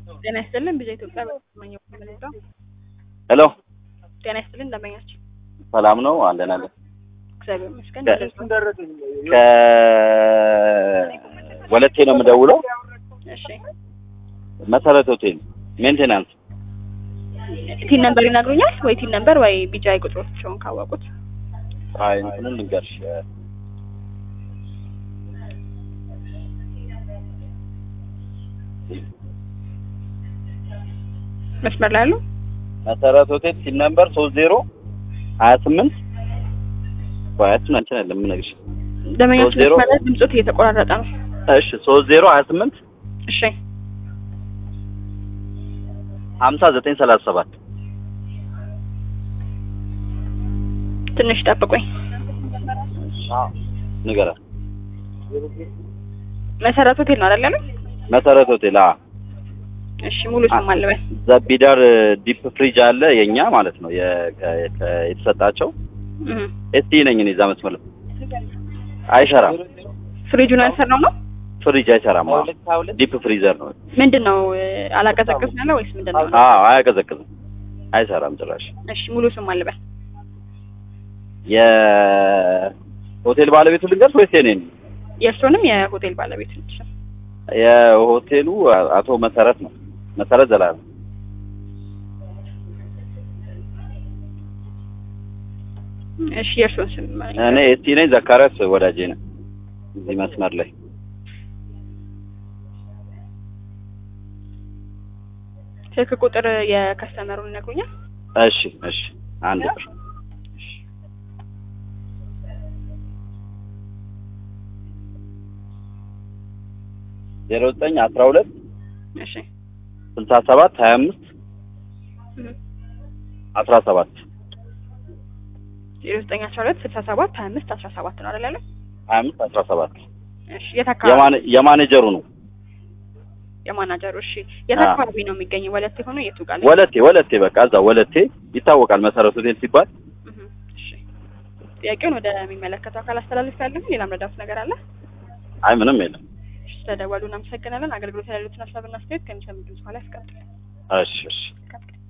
ጤና ይስጥልን ቢዛ ኢትዮጵያ በተሰማኘው መለጫ ሄሎ ጤና ይስጥልን እንደመኛችሁ ሰላም ነው አለን አለን እግዚአብሔር ይመስገን ከወለቴ ነው የምደውለው እሺ መሰረት ሆቴል ሜንቴናንስ ቲን ነምበር ይነግሩኛል ወይ ቲን ነምበር ወይ ቢጃይ ቁጥሮቻቸውን ካወቁት አይ እንትኑን ልንገርሽ መስመር ላይ ያሉ መሰረት ሆቴል ሲል ነምበር ሶስት ዜሮ ሀያ ስምንት ባያችን አንቺን አይደለም የምነግርሽ ደመኛችሁ ሶስት ዜሮ መስመር ላይ ድምፆት እየተቆራረጠ ነው እሺ ሶስት ዜሮ ሀያ ስምንት እሺ ሀምሳ ዘጠኝ ሰላሳ ሰባት ትንሽ ጠብቁኝ ንገራት መሰረት ሆቴል ነው አይደል ያሉኝ መሰረት ሆቴል አ እሺ ሙሉ ስም አለበል ዘቢዳር ዲፕ ፍሪጅ አለ የኛ ማለት ነው የ- ከ- ከ- የተሰጣቸው ኤስቲ ነኝ እኔ እዛ መስመር ላይ አይሰራም ፍሪጁን ያልሰራው ነው ፍሪጅ አይሰራም አዎ። ዲፕ ፍሪዘር ነው ምንድን ነው አላቀዘቅዝ ያለ ወይስ ምንድን ነው አዎ አያቀዘቅዝም አይሰራም ጭራሽ እሺ ሙሉ ስም አለበል የሆቴል ባለቤቱ ልንገርሽ ወይስ የኔን የእርሶንም የሆቴል ባለቤት ነች የሆቴሉ አቶ መሰረት ነው መሰረት ዘላለም እሺ የእርሶን ስም እኔ ኤስቲ ነኝ ዘካሪያስ ወዳጄ ነው እዚህ መስመር ላይ ስልክ ቁጥር የከስተመሩን ይነግሩኛል እሺ እሺ አንድ ብር ዜሮ ዘጠኝ አስራ ሁለት እሺ ስልሳ ሰባት ሀያ አምስት አስራ ሰባት ዜሮ ዘጠኝ አስራ ሁለት ስልሳ ሰባት ሀያ አምስት አስራ ሰባት ነው አይደል ያለው ሀያ አምስት አስራ ሰባት እሺ የት አካባቢ የማነ- የማኔጀሩ ነው የማናጀሩ እሺ የት አዎ። አካባቢ ነው የሚገኘው ወለቴ ሆኖ የቱ ጋር ነው? ወለቴ ወለቴ በቃ እዛ ወለቴ ይታወቃል መሰረት ሆቴል ሲባል እህ፣ እሺ ጥያቄውን ወደሚመለከተው አካል አስተላልፍ ያለሁ ሌላም ረዳት ነገር አለ አይ ምንም የለም እሺ ስለደወሉ እናመሰግናለን አገልግሎት ያሉትን ሀሳብና አስተያየት ከሚሰሙ ድምጽ በኋላ ያስቀጥል እሺ እሺ